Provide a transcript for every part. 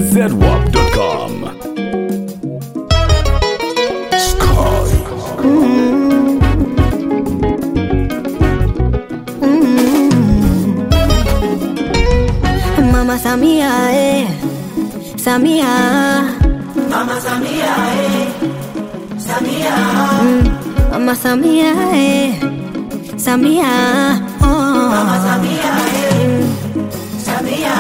zedwap.com. Mama Samia, eh. Samia. Mama Samia, eh. Samia. Mama Samia, eh. Samia. Oh. Mama Samia, eh. Samia.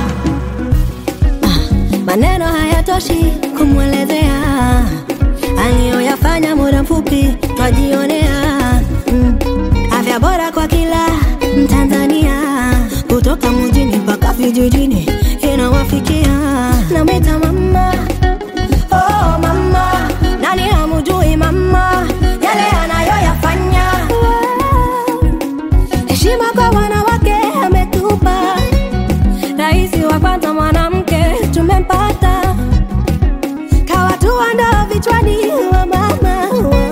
Maneno hayatoshi kumwelezea aliyoyafanya muda mfupi twajionea. Mm. Afya bora kwa kila Mtanzania, kutoka mjini mpaka vijijini inawafikia. Namwita mama, oh mama, nani hamjui mama yale anayoyafanya? Heshima kwa wanawake ametupa Rais wa kwanza mwanamke tumempata, kawatua ndoo vichwani wa mama.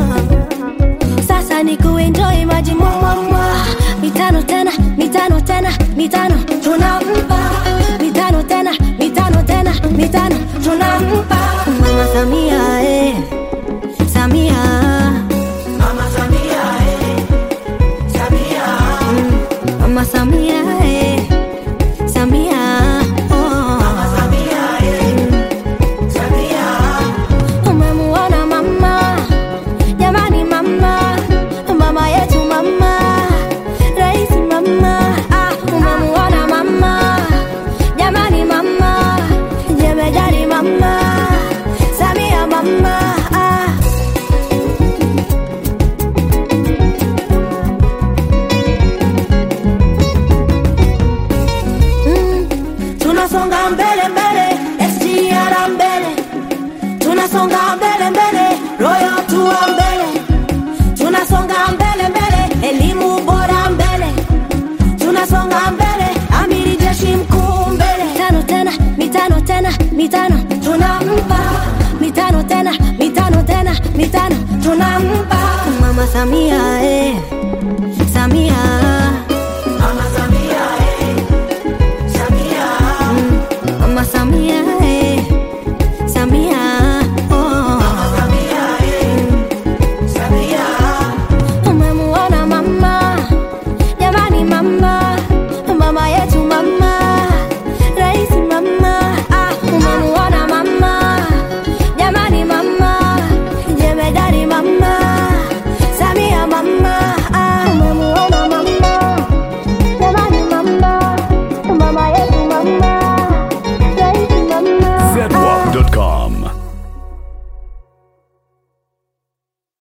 Sasa ni kuenjoy maji mwamwamwa, mitano tena, mitano tena, mitano tunampa, mitano tena, mitano tena, mitano tunampa Mama Samia, eh. Samia, Mama Samia, eh. Samia. Mama Samia, eh. Samia, oh. Mama Samia, eh. Samia. Umemuona mama, jamani mama, mama yetu mama, rais mama. Ah, umemuona mama, jamani mama, jemedari mama, Samia mama. Ah. Mm, tunasonga mbele mbele, SGR mbele tunasonga mbele mbele, royo tuwa mbele, tunasonga mbele mbele, elimu bora mbele, tunasonga mbele, amiri jeshi mkuu mbele, mitano tena, mitano tena, mitano tunampa, mitano tena, mitano tena, mitano tunampa Mama Samia eh.